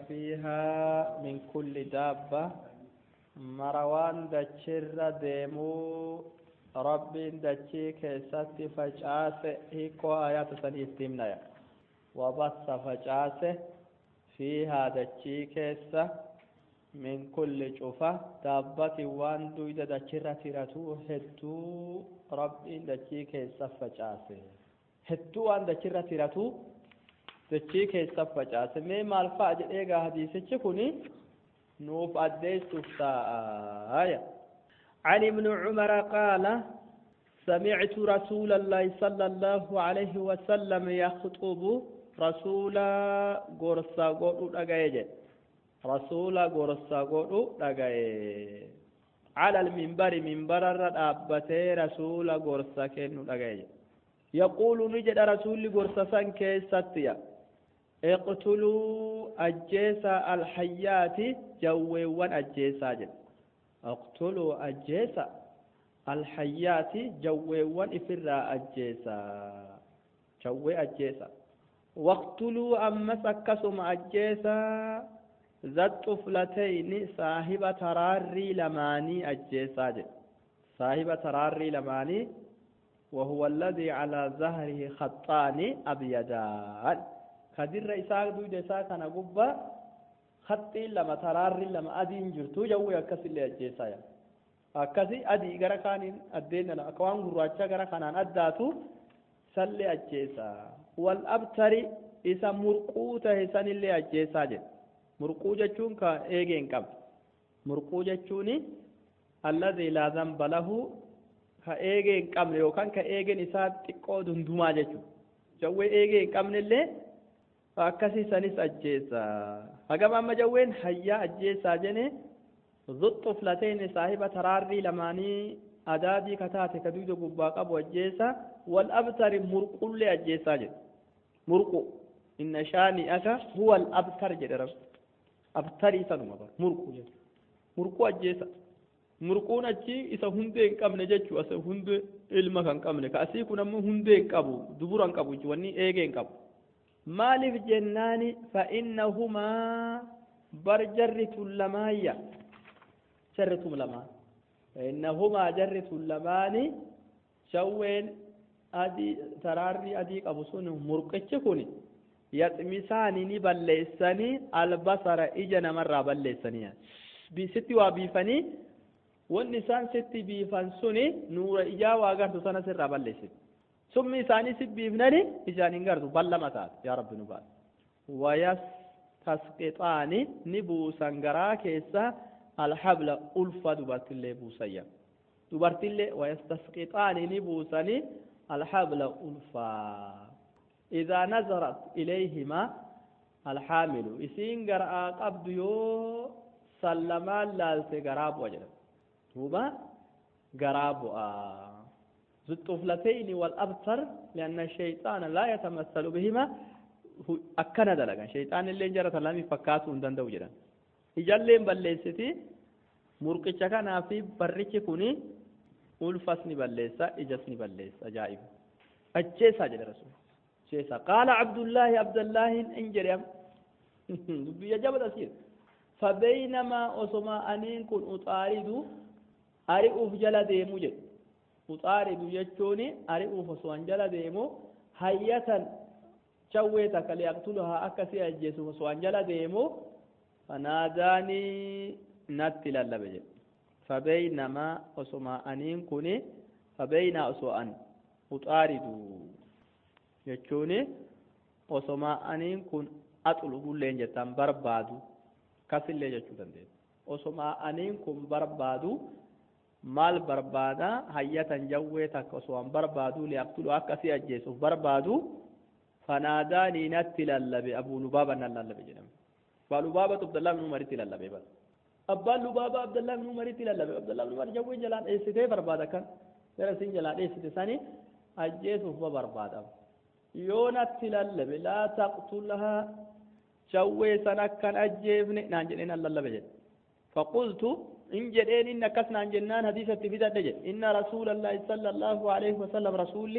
فيها من كل دابة مروان دچر ديمو رب دچي كيست فجاس هيكو آيات سنيف تمنى وبث فجاس فيها دچي كيسة من كل شوفة دابة وان دويدة دچر تيرتو هدو رب دچي كيسة فجاس هدو وان دچر تيرتو dachii keessa facaase mee maal fa'a jedhee gaa hadiisichi kuni nuuf addeessuuf taa'aya عن ابن عمر قال سمعت رسول الله صلى الله عليه وسلم يخطب رسول غرسا غدو دغايج رسول غرسا غدو دغاي على المنبر منبر الرابته رسول غرسا كنو دغايج يقول نجد رسول غرسا سان كيستيا اقتلوا أجيسا الحيات جويوان أجيسا جل اقتلوا أجيسا الحيات جويوان إفرا أجيسا جوي أجيسا واقتلوا أمس أكسم أجيسا ذات طفلتين صاحب تراري لماني أجيسا جل صاحب تراري لماني وهو الذي على ظهره خطان أبيضان kadirra isaa duyda isaa kana gubba haxxiin lama taraarri lama adiin jirtu jawwe akkasillee ajjeessaa yaa akkasi adii gara kaaniin addeen akka waan gurraacha gara kanaan addaatu sallee ajjeessaa wal abtari isa murquu tahe sanillee ajjeessaa jedhe murquu jechuun ka eegee hin qabne murquu jechuun alladhii laa zamba lahu ka eegee hin qabne yookaan ka eegeen isaa xiqqoo dundumaa jechuudha jawwee eegee hin qabnellee akkasii sanis ajjeessa hagam amma jawween hayyaa ajjeessaa jene zuxxuflateen saahiba taraarrii lamaanii adaadii kataate ka duyda gubbaa qabu ajjeessa wal abtari murqullee ajjeessaa jedhe murqu inna shaani'aka huwa al abtar jedhe rab abtarii sanuma bar murqu jedhe murqu ajjeessa murquun achi isa hundee hin qabne jechuu asa hundee ilma kan qabne ka asii kun ammoo hundee hin qabu dubura hin qabu wanni eegee hin qabu maaliif jennaani fa'innahumaa bar jarri tun lamaayya jarri tun lamaan fa'innahumaa jarri tun lamaani shawween adii taraarri adii qabu sun murqichi kun yaxmisaani ni balleessanii albasara ija namarraa balleessanii sitti waa biifanii wanni isaan sitti biifan suni nuura ijaa waa gartu sana sirraa balleessiti summi isaanii si biifnani ijaan hin gartu ballama taate yaa rabbi nu baase wayastasqixaani ni buusan garaa keessa alhabla ulfa dubartillee buusayya dubartillee wayastasqixaani ni buusani alhabla ulfaa idaa nazarat ilayhima alhaamilu isiin garaa qabdu yoo sallamaan laalte garaa bu'a jedhama duuba garaa bu'aa ذو الطفلتين والأبتر لأن الشيطان لا يتمثل بهما أكنا دلقا شيطان اللي جرى تلامي فكاتو دندو جرا إجالين بلسيتي مرقچا كان في برچ كوني ألفسني بلسا إجسني بلسا أجائب أجيسا جل رسول جيسا قال عبد الله عبد الله إنجريم يجب أسير فبينما أسما أنين كن أطارد أرئوف جل ديمو جل uxaaridu jechuun ari'uuf osoo an jala deemu hayyatan cawwee takka liyaqtuluhaa akkasii ajjeesuuf osoo an jala deemu fanaadaanii natti lallabe jedhe fabeynamaa osoma aniin kun fabeynaa osoo an uxaaridu jechuun osoma aniin kun axulubulleen jettan barbaadu kasillee jechuu dandeenya osoma aniin kun barbaadu maal barbaada hayyatan jawwee takka osoo an barbaadu liyaqtulu akkasii ajjeesuuf barbaadu fanaadaanii natti lallabe abuu lubaaba nan lallabe jedhame abbaa lubaabatu abdallaa bin umaritti lallabe bara abbaan lubaaba abdallaa bin umaritti lallabe abdallaa bin umar jawwee jalaa dheessitee barbaada kan gara isin jalaa dheessite sani ajjeesuuf ba barbaadama yoo natti lallabe laa taqtulhaa jawwee san akkan ajjeefne naan jedhee nan lallabe jedhe faqultu إن جدين إن كسنا عن جنان حديثة في ذات إن رسول الله صلى الله عليه وسلم رسولي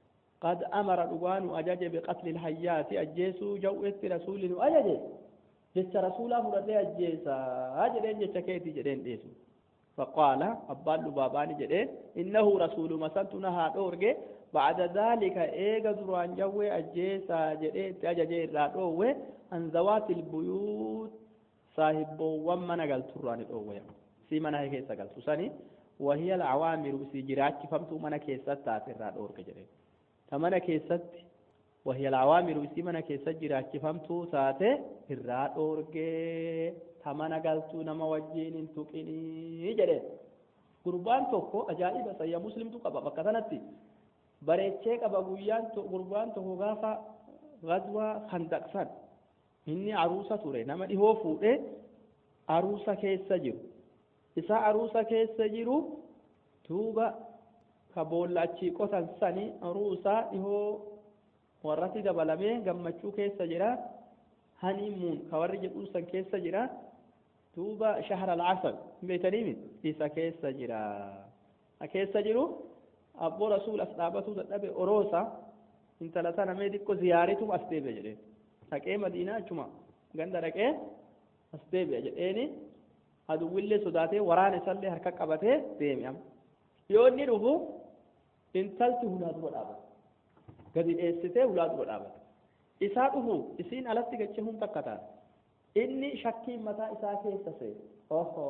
قد أمر الأوان أجاج بقتل الحيات أجيسو جوئت رسول أجاج jecha rasuulaa fudhadhee ajjeesaa jedheen jecha keetii jedheen dhiyeessu faqaala abbaan lubaabaani jedhee innahu rasuuluma santu nahaa dhoorge bacda daalika eega duraan jawwee ajjeesaa jedhee itti ajajee irraa dhoowwe an zawaati ilbuyuut saahibboowwan mana galturraani dhoowwe si mana keessa galtu sani وهي العوامر سي جراچ فمتو منا كيست تات الرا دورك جري تمنا كيست وهي العوامر سي منا كيست جراچ فمتو تات الرا دورك تمنا قالتو نما وجين تقني جري قربان توكو اجائب سيا مسلم تو قبا بكتنتي bareechee qaba guyyaan gurbaan tokko gaafa gazwaa handaqsan inni aruusa ture nama dhihoo fuudhe aruusa keessa jiru isa aruusa keessa jiru duuba ka boolla achii qotan sani aruusaa dhihoo warratti dabalamee gammachuu keessa jira haniimuun ka warri jedhuu san keessa jira duuba shahra alcasal beeytaniimi isa keessa jira keessa jiru abboo rasuul as dhaabatuu dadhabe oroosa intala tana mee xiqqo ziyaaritu as deebi'a jedheen dhaqee madiinaa achuma ganda dhaqee as deebi'a jedheeni aduwwillee sodaatee waraana isallee harka qabatee deeme amma yoo inni dhufu intalti hulaa dura dhaabata gadi dheessitee hulaa dura dhaabata isaa dhufu isiin alatti gache hun takka taate inni shakkiin mataa isaa keessa see oho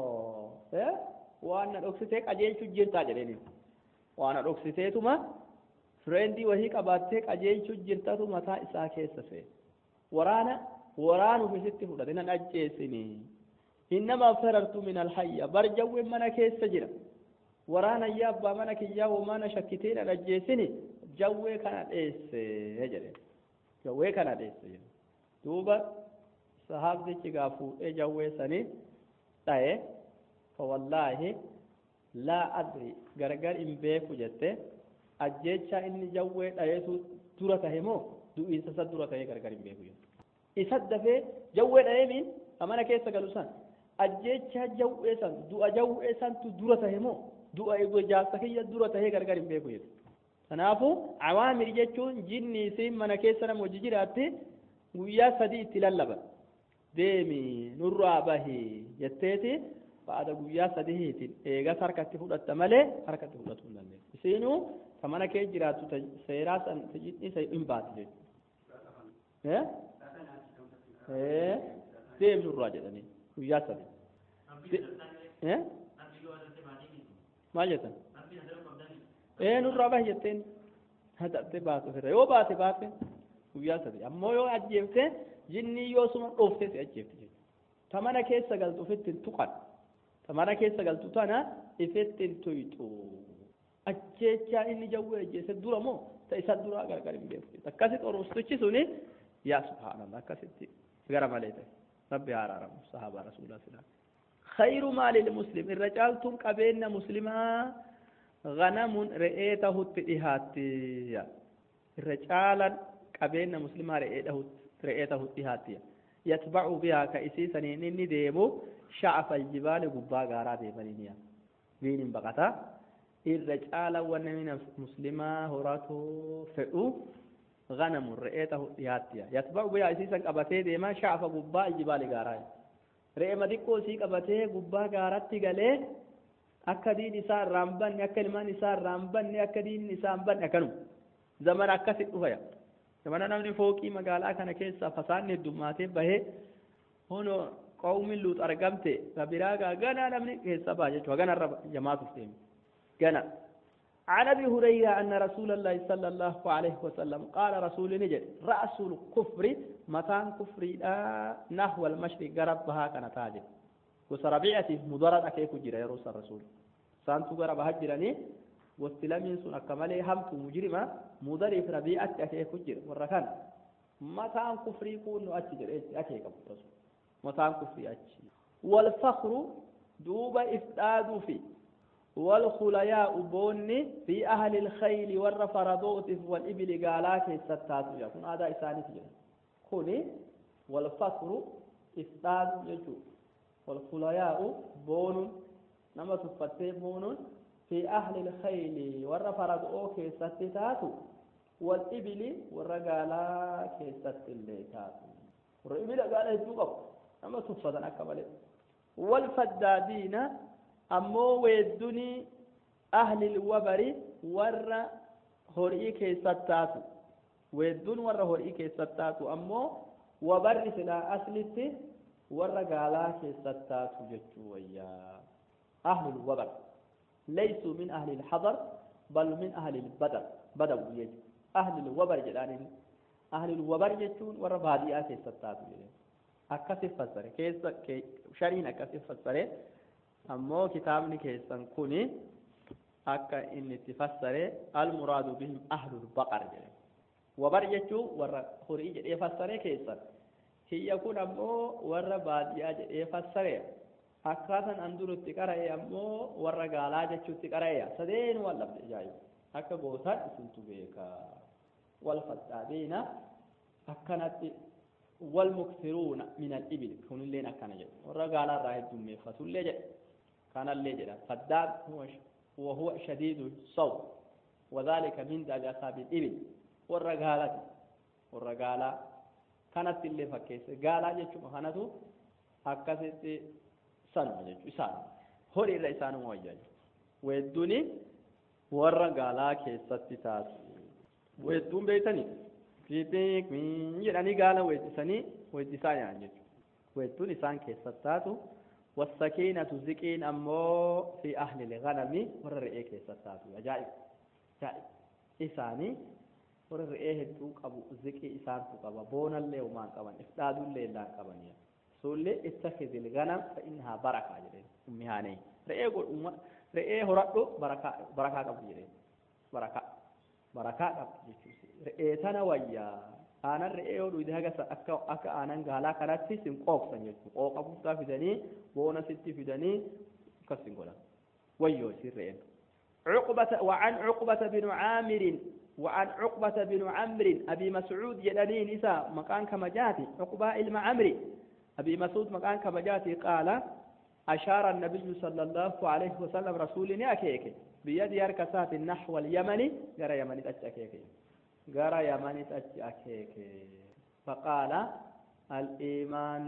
waan na dhoksitee qajeelchuu jirtaa jedheeni waan na dhoksiteetuma fireendii wahii qabaattee qajeelchuu jirtatu mataa isaa keessa see waraana waraanuuf isitti fudhate nan ajjeesinii إنما فررت من الحية برجو من كيس جرا ورانا يا أبا من كيا وما شكتين رجيسني جوي كان إيس هجري جوي كان إيس دوبا صحاب دي چغافو إيه جوي سني تاي فوالله لا أدري غرغر إن بيكو جتة أجيتشا إني جوي تايسو دورة تهمو دو إنسا سدورة تهي غرغر إن بيكو إسد دفي جوي تهمين أمانا كيسا قلوسان ajjecha jaw'ee san du'a jaw'ee santu dura tahe moo du'a ego jaarsa kiyya dura tahee gargar hin beeku jedhu kanaafuu awaamir jechuun jinni isiin mana keessa nama hojii jiraatti guyyaa sadii itti lallaban deemi nurraa bahi jetteeti ba'ada guyyaa sadiitiin eegas harkatti fudhatta malee harkatti fudhatu hin dandeessu isiinuu ta mana kee jiraattu ta seeraa san ta jinni isa hin baati jechuudha deemi nurraa jedhanii guyyaa sadi maal jettan ee nurraa bahi jetteen hadatte baatu ofirra yoo baate baate guyyaa sadi ammoo yoo ajjeefte jinnii yoo suma dhoofte si ajjeefte jechuudha ta mana keessa galtu ofitti hin tuqan ta mana keessa galtu tana ifetti hin tuyxu ajjeechaa inni jawwee ajjeese dura moo ta isa duraa gargar hin beeku akkasitti oroostichi suni yaa subhaanallah akkasitti gara malee ta'e ربي عرارم صحابة رسول الله صلى الله عليه وسلم خير مال المسلم الرجال تم قبيلنا مسلما غنم رئيته التئهات الرجال قبيلنا مسلما رئيته رئيته التئهات يتبع بها كإسي سنين ديمو شعف الجبال قبا غارا ديمانينيا دين بقتا الرجال ونمين مسلما هراته فئو غنم رئيته ياتيا يتبع بها اسيسا قبته ديما شعف غبا الجبال غاراي رئي مدكو سي قبته غبا غاراتي غلي akka diin isaa irraan banne akka ilmaan isaa irraan banne akka diin isaa hin banne akkanu zamana akkasi dhufaya zamana namni fooqii magaalaa kana keessa fasaanni heddummaatee bahee hono qawmi luut argamte kabiraagaa gana namni keessa baha jechuudha ganarra jamaatuuf deeme gana عن ابي هريره ان رسول الله صلى الله عليه وسلم قال رسول نجد راس الكفر مكان كفر نحو المشرق غربها كان تاج وسربيعتي مضرد اكيك جرى يا رسول الرسول سانتو غرب هجرني واستلمين سن كمالي همت مجرمه مضرب ربيعه اكيك جرى وركان مكان كفر يكون اتجر اكيك رسول مكان كفر اتش والفخر دوب افداد فيه والخلياء بوني في أهل الخيل والرفرضوت والإبل قالاك ستات يكون هذا إساني تجري كوني والفقر إفداد يجو والخلياء بون نما سفتي بون في أهل الخيل والرفرضوت ستات والإبل والرقالاك ستات والإبل قال يجوك nama tuffatan akka malee والفدادين أمو ويدني أهل الوبر ور هوري كيستاتو ويدون ور هوري كيستاتو أمو وبر سلا أصلتي ور قالا كيستاتو جتشو ويا أهل الوبر ليسوا من أهل الحضر بل من أهل البدر بدو يجي أهل الوبر جلانين أهل الوبر جتشون ور باديا كيستاتو جلانين akkasi fassare keessa shariin akkasi fassare ammoo kitaabni keessan kuni akka inni itti fassare almuraadu bihim ahlul baqar jedhe wabar jechuu warra horii jedhee fassare keessan hiyya kun ammoo warra baadiyyaa jedhee fassare akkaasan an durutti qara'e ammoo warra gaalaa jechuutti qara'e sadeen wal dhabde ajaa'iba akka gootan isintu beeka wal faddaadeena akkanatti والمكثرون من الإبل كون اللين أكنا جد والرجال الراهد دمي فتولي جد كان اللي جد فداد هو وهو شديد الصوت وذلك من داب أصحاب الإبل والرجال والرجال كانت اللي فكيس قال جد شو مخانته أكست سن جد إسان هوري الرئيسان موجه ويدوني والرجال كيست تاس ويدون بيتني fiixiq jedhanii gaala weeddisanii weeddisaa nyaatan jechuudha weedduun isaan keessatti taatu wasakiinatu ziqiin ammoo fi ahli lganami warra re'ee keessatti taatu ajaa'ib ajaa'ib isaanii warra re'ee hedduu qabu ziqii isaantu qaba boonallee umaan qaban ifdhaadullee illaan qabanii suullee ittakhidhi lganam fa innahaa barakaa jedheen ummi haanee re'ee re'ee horadhu barakaa barakaa qabdi jedheen barakaa barakaa qabdi jechuudha re'ee tana wayyaa aanan re'ee yoo dhuyde haga akka akka aanan gaalaa kanatti sin qoobsan jechuudha qooqa guddaa fidanii boona sitti fidanii akkas sin godhan wayyoo isin re'een عقبة وعن عقبة بن عامر وعن عقبة بن عمرو أبي مسعود يدني نساء مكان كما جاتي عقبة إلما عمري أبي مسعود مكان كما جاتي قال أشار النبي صلى الله عليه وسلم رسولني أكيك بيد يركسات نحو اليمن جرى يمن أكيك جرى يمن أكيك فقال الإيمان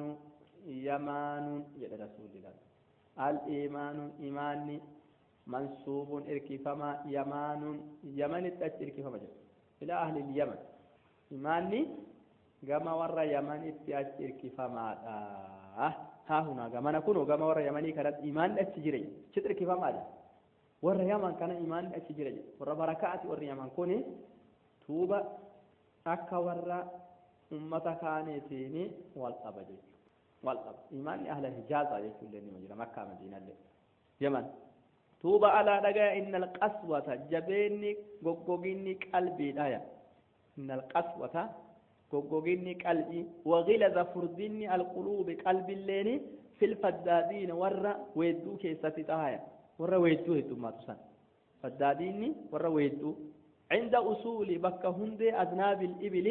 يمان يد رسول الله الإيمان إيماني منصوب إركفما يمان يمن إركفما جد إلى أهل اليمن إيماني كما ورى يمن إركفما آه ها هنا كما نكون كما ورى يمني كانت إيمان أتجري شتر كفما جد warra yaman kana imaan achi jira jedhe warra barakaati warri yaman kuni tuuba akka warra ummata kaaneetiini wal qaba jechu wal qaba imaanni ahla hijaaza jechuullee nima jira makkaa madiinallee yaman tuuba alaa dhagaya inna alqaswata jabeenni goggoginni qalbiidhaya inna alqaswata goggoginni qalbii wagilaza furdinni alquluubi qalbiilleeni filfaddaadiina warra weedduu keessatti tahaya warra weedduu heddummaatu san faddaadiinni warra weedduu cinda usuuli bakka hundee aznaabil ibili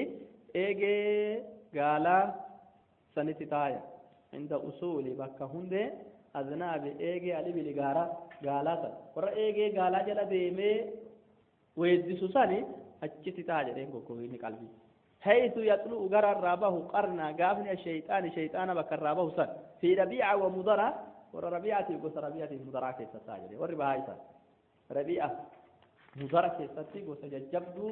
eegee gaalaa sanitti taaya cinda usuuli bakka hundee aznaabi eegee alibili gaara gaalaa san warra eegee gaalaa jala deemee weeddisu sani achitti taa jedheen goggogiinni qalbii حيث يطلع غرى الرابه قرنا قافنا الشيطان شيطان بك الرابه سن في ربيعة ومضرة ورا ربيعة يقول ربيعة مضرة كيف تساجد وربا هاي سن ربيعة مضرة كيف تسي قوس ججبدو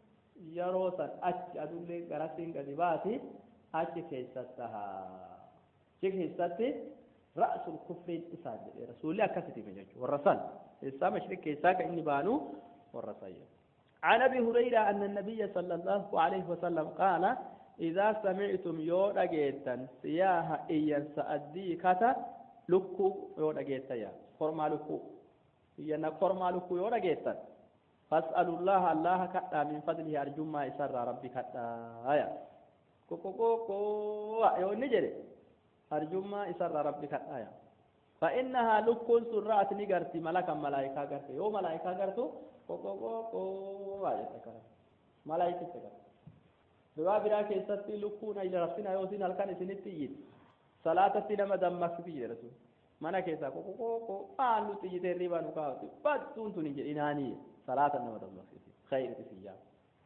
يرو سن أج أدولي غرسين قدباتي أج كيف تسها شيخ تسي رأس الكفر إساجد رسول الله كفتي من جج والرسل إسا مشرك كيساك إني بانو والرسل عن ابي هريره ان النبي صلى الله عليه وسلم قال اذا سمعتم يو دغيتن سياح ايان سادي كتا لكو يو دغيتا يا فرما لكو ينا فرما لكو يو دغيتن فاسالوا الله الله كدا من فضله ارجو ما يسر ربي كدا يا كوكو كوكو يو نجري ارجو ما يسر ربي كدا يا فانها لكون سرات نغرتي ملكا ملائكه غرتي يو ملائكه غرتو qoqoqoqoo jette kana malaayikicha kana du'aa biraa keessatti lukkuun ila rabbina yoo isin halkan isinitti iyyite salaatatti nama dammaqsiti jedha sun mana keessaa qoqoqoqoo aan nutti iyyite hirriba nu kaawwatu battuun tun hin jedhinaanii salaata nama dammaqsiti khayriti siyyaa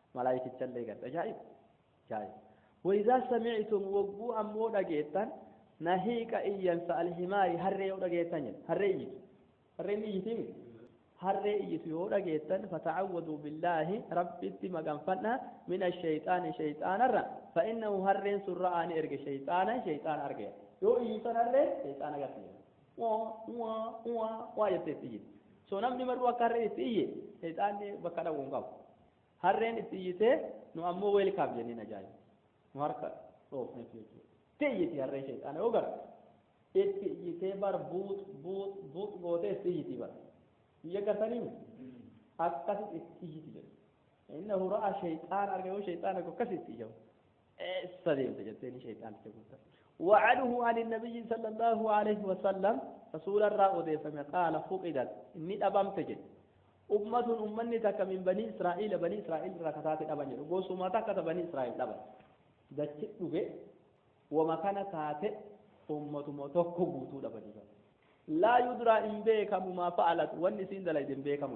malaayikicha illee garte ajaa'ib ajaa'ib وإذا سمعتم وقوا أمو دقيتان nahiiqa iyyansa alhimaari harree yoo dhageettan jedhe harree iyyitu harreen iyyitimi harree iyyitu yoo dhageettan fatacawwaduu billaahi rabbitti maganfadha min ashayxaani shayxaanarra فإنه هرين سرعة أن إرجع شيطانا شيطان أرجع يو إنسان هرين شيطان أرجع وا وا وا وا يتتيجي سو نمني مروا كاري تيجي شيطان بكرة وونغاو هرين تيجي نو أمو ويل كاب جني نجاي ماركا روف نفيجي تيجي هرين شيطان أوغر تيجي بار بوت بوت بوت غوتة تيجي بار يكتني أكثر تيجي تيجي إنه رأى شيطان أرجع شيطان أرجع كسر تيجي استديم تجتين شيطان تقول وعنه عن النبي صلى الله عليه وسلم رسول الله فما قال فقدت إني أبام تجد أمة أمني تك من بني إسرائيل بني إسرائيل ركعتات أبان جل قوس ما تكت بني إسرائيل أبان دچت دوغه وما كان تاتي أمة ما تكو بوتو أبان لا يدرى إن بيكم ما فعلت والنسين دلائد إن بيكم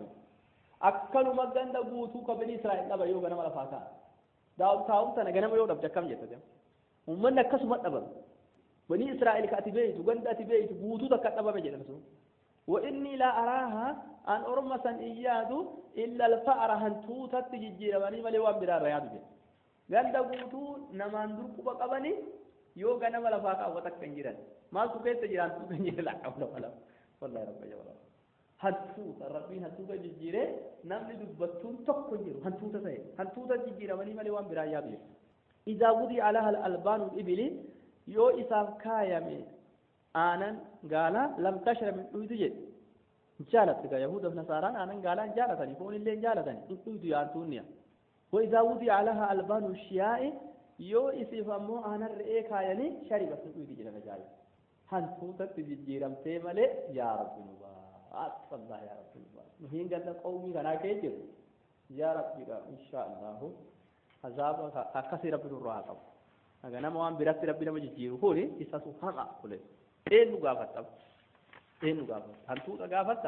أكل مجند بوتو كبني إسرائيل أبان يوغا نمال فاكان taa'um tana ganama yoo dhabde akkam jetta uummanni akkasuma dhaban bani israa'el ka ati beeytu ganda ati beeytu guutuu takka dhabame jedhan sun وإني لا أراها أن أرمسا إياد إلا الفأر هنتوتت ججيرماني ملي وان برار رياض بي قال دا قوتو نمان دركو بقبني يو غنم ولا فاقا وتكن جيران ما سكيت جيران سكن جيران لا حول ولا والله رب جبل hantuuta rabbiin hantuuta jijjiire namni dubbattuun tokko jiru hantuuta ta'e hantuuta jijjiiramanii malee waan biraa yaadu jiru idaa wudii alaha albaanu ibili yoo isaaf kaayame aanan gaalaa lam tashra min dhuydu jedhe jaalatti gaa yahuudaf nasaaraan aanan gaalaa jaalatanii foon illee jaalatanii hin dhuydu yaantuunniya وإذا وضع لها ألبان الشياء يو إسيف أمو أنا رئي كايني شربت من أيدي جلنا جاي هنتوتا تجيرم تيمالي يا رب نبا أطفال الله يا رب الله مهين قال قومي كنا كيجر يا رب إن شاء الله عذاب أكثر رب الرحمة أنا نما وان برات ربنا مجيرو هولي إساسو حقا هولي إيه نقافت إيه نقافت أنتو تقافت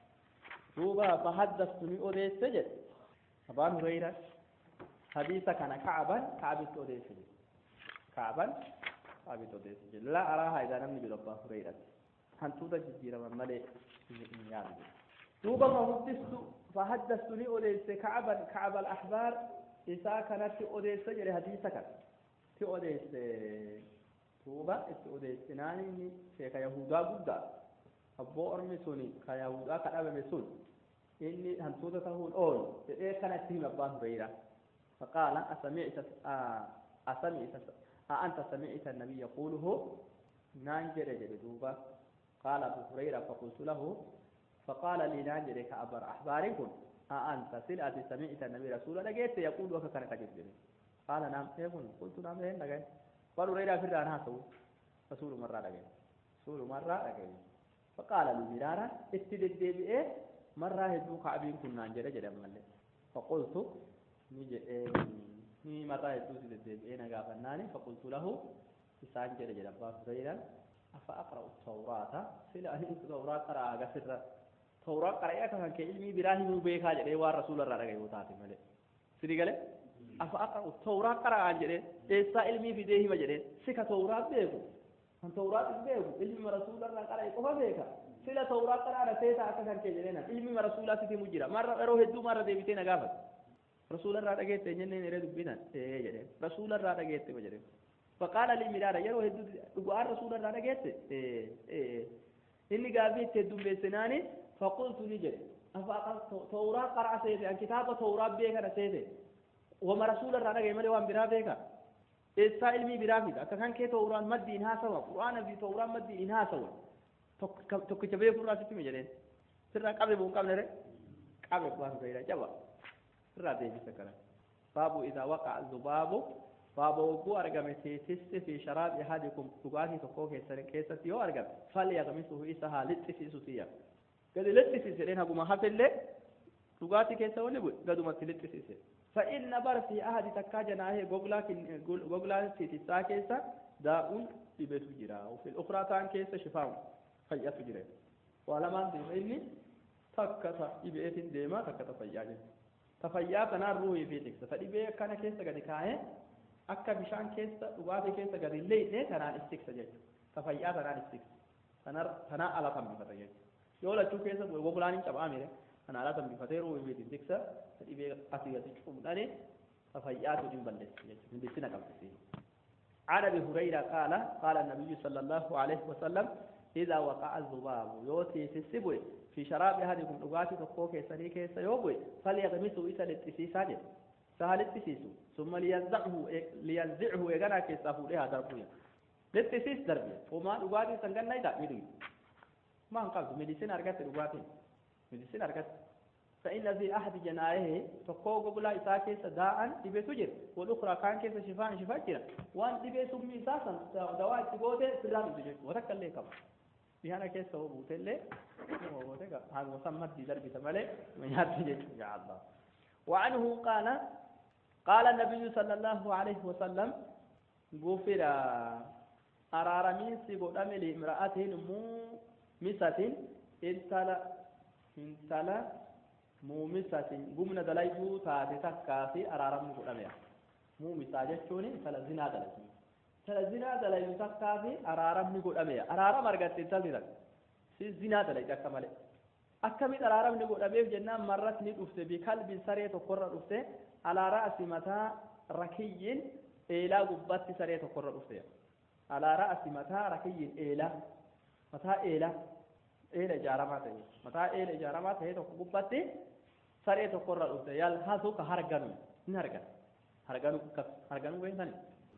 روبا فحدثتني أوديس سجد أبان هريرة حديث كان كعبا كعب أوديس سجد كعبا كعب أوديس سجد لا أراها إذا نمني بربا هريرة hantuuta jijjiiraman malee hin yaadu duuba mahuddistu fahaddastuni odeesse ka'aban ka'ab al-ahbaar isaa kanatti odeesse jedhe hadiisa kan ti odeesse duuba itti odeessinaan inni sheeka yahudaa guddaa abboo ormi suni ka yahudaa ka dhabame sun inni hantuuta tahuun oolu jedhee kanatti hime abbaan hureyra فقال أسمعت أسمعت أأنت سمعت النبي يقوله نانجر جدوبا قال أبو هريرة فقلت له فقال لي نانجر كأبر أحباركم أأنت سلعة سمعت النبي رسول الله لقيت يقول وكان كجد قال نعم يقول قلت نعم هين لقيت قال هريرة في الرانها سو رسول مرة لقيت رسول مرة لقيت فقال لي مرارا اتدد بإيه مرة هدو كعبين كنا نانجر جد مالي فقلت نجد ni marraa hedduuti deddeebi'ee nagaa fannaani faqultu lahu isaan jedhe jedha abbaa hureyran afa aqra'u tawraata sila ani tawraa qaraa agasirra tawraa qara'ee akka kan kee ilmii biraa himuu beekaa jedhee waan rasuularraa dhagaye yoo taate malee sidi gale afa aqra'u tawraa qara'aan jedhee eessaa ilmii fidee hima jedhee si ka tawraa beeku kan tawraa hin beeku ilmi rasuularraa qara'e qofa beeka sila tawraa qaraana seetaa akka kan kee jedhee nan ilmi rasuulaa sitti himu jira marra yeroo hedduu marra deebitee na gaafate رسول الله رجعت جنة نريد بنا إيه جده رسول الله رجعت ما جده فقال لي مرارا يرو هدو دعاء رسول الله رجعت إيه إيه إني قابل تدوم بسناني فقلت نجد أفا توراة قرأ سيدي أن كتاب توراة بيك أنا سيدي وما رسول الله رجع ملي وان برا بيك إسا علمي برا بيك أكان كي توراة مد إنها سوا قرآن في توراة مد إنها سوا تك تبيه فرا ستي مجرين سرنا قبل بون قبل نرى قبل بون قبل جواب irraa deebisa kana baabu idaa waqa'a zubaabu baaba wogguu argame teessiste fi sharaabi ahadikum dhugaatii tokkoo keessatti yoo argame falyaqmisuhu isa haa lixxisiisu tiyya gadi lixxisiis jedheen haguma hafillee dhugaatii keessa wani bu'e gadumatti lixxisiise فإن بر في أحد تكا جناه غوغلا غوغلا تيتسا كيسا داء يبتو جرا وفي الأخرى تان كيسا شفاء فيأتو جرا ولما ديمني تكتا يبيت ديما تكتا فيأجل tafayyaa kanaan ruuhii fi tiksa ta dhibee kana keessa gadi kaa'ee akka bishaan keessa dhugaatii keessa gadi leeyne kanaan is tiksa jechuudha tafayyaa tanaan ibsik tanaa ala tambifata jechuudha yoo lachuu keessa bu'e gogulaan hin cabaa mire kana ala tambifatee ruu imiitiin tiksa dhibee asii gadi cuubdhani tafayyaatu hin balleessi jechuudha hindisina qabsisi عن ابي هريره قال قال النبي صلى الله عليه وسلم اذا وقع الذباب يوتي في السبوي في شراب احدكم دغاتي تكوكي سري كيس يوبوي فليغمسوا اسل التسيساج سهل التسيسو ثم لينزعه لينزعه يغنا كيسافو لها دربويا للتسيس دربي وما دغاتي سنغن نايدا ميدو ما انقذ ميديسين ارغت دغاتي ميديسين ارغت فإن في أحد جنايه تقوق بلا إساكي سداء دبي تجر والأخرى كان كيس شفاء شفاء جرا وان دبي سمي إساسا دواء تقوته في الرام تجر وتك اللي كم بهانا كيس هو بوت اللي هو بوتك هذا مسمى دي دربي تملي من ياتي يا الله وعنه قال قال النبي صلى الله عليه وسلم غفر أرارمين سيقول أملي امرأة مو مسة انتلا انتلا muumisatin gumna dalayyuu taate takkaa fi araaramni godhameera muumisaa jechuun tala zinaa dalayyu tala zinaa dalayyu takkaa fi araaramni godhameera araarama argatte intalli takka si zinaa dalayyu akka malee akkamitti araaramni godhameef jennaan marras ni dhufte bikalbiin saree tokkorra dhufte alaara asi mataa rakiyyiin eelaa gubbatti saree tokkorra dhufte alaara asi mataa rakiyyiin eelaa mataa eelaa eela ijaaramaa ta'e mataa eela ijaaramaa ta'e tokko gubbatti saree tokkorra dhufte yalhasu ka harganu ni hargan harganu kas harganu beektani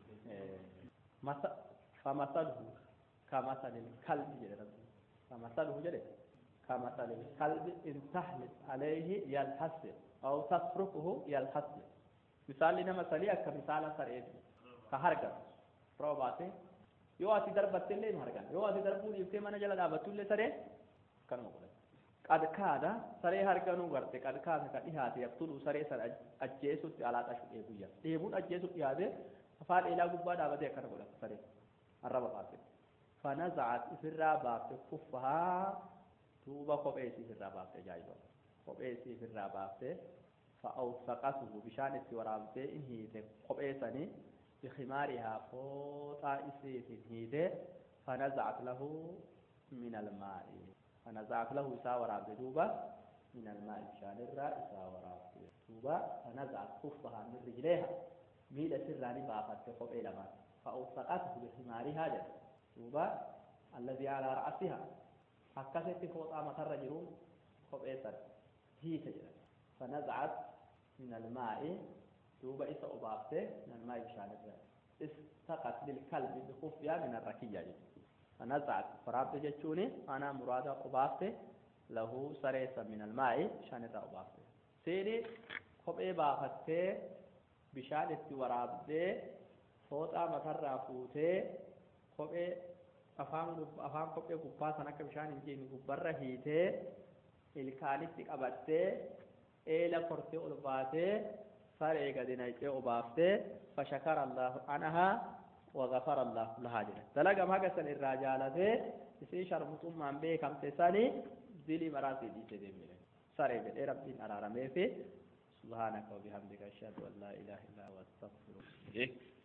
masa famasaluhu kamasalil kalbi jedhe rabbi famasaluhu jedhe kamasalil kalbi in tahlis alayhi yalhasi aw tasrukuhu yalhasi misaalli nama salii akka misaala sareeti ka hargan roobaate yoo ati darbatte illee nu hargan yoo ati darbuu dhiiftee mana jala dhaabattu illee saree kanuma godhate qadkaada saree harganuu garte qadkaada ka dhihaate yaqtulu saree sana ajjeesutti alaa xashu dheebuyya dheebuun ajjeesutti dhihaate afaan eelaa gubbaa dhaabatee akkana godhate saree arraba baafte fanazacat ifirraa baafte kuffahaa duuba kophee isii ifirraa baafte ajaa'iba kophee isii ifirraa baafte fa'awsaqatuhu bishaan itti waraabdee in hiite kophee sanii بخمارها فوطا إسيف هيده فنزعت له من الماء فنزعت له إساء وراب دوبا من الماء بشان الراء إساء وراب دوبا فنزعت كفها من رجليها ميل سراني بافت كفوب إلى ما فأوثقته بخمارها جد دوبا الذي على رأسها حكست فوطا مطر جرون فوب إيسر هي تجد فنزعت من الماء دوبا إسا أبابته من الماء بشان الراء استقت للكلب بخفيا من الركية جد فنزعت فرابت جتشوني أنا مراد أبابته له سريسا من الماء بشان الراء أبابته سيني kophee baafattee bishaan itti waraabdee fooxaa matarraa fuutee kophee afaan afaan kophee gubbaa san akka bishaan hin jeenye gubbarra hiitee ilkaanitti qabattee eela kortee ol baatee saree gadi naqxee obaaftee fashakara allahu anahaa wagafara allahu lahaa jedhe dalagam haga san irraa jaalatee isii sharmuxummaan beekamte sani dilii maraasii dhiise deemile saree jedhee rabbiin araarameefi سبحانك وبحمدك أشهد أن لا إله إلا أنت أستغفرك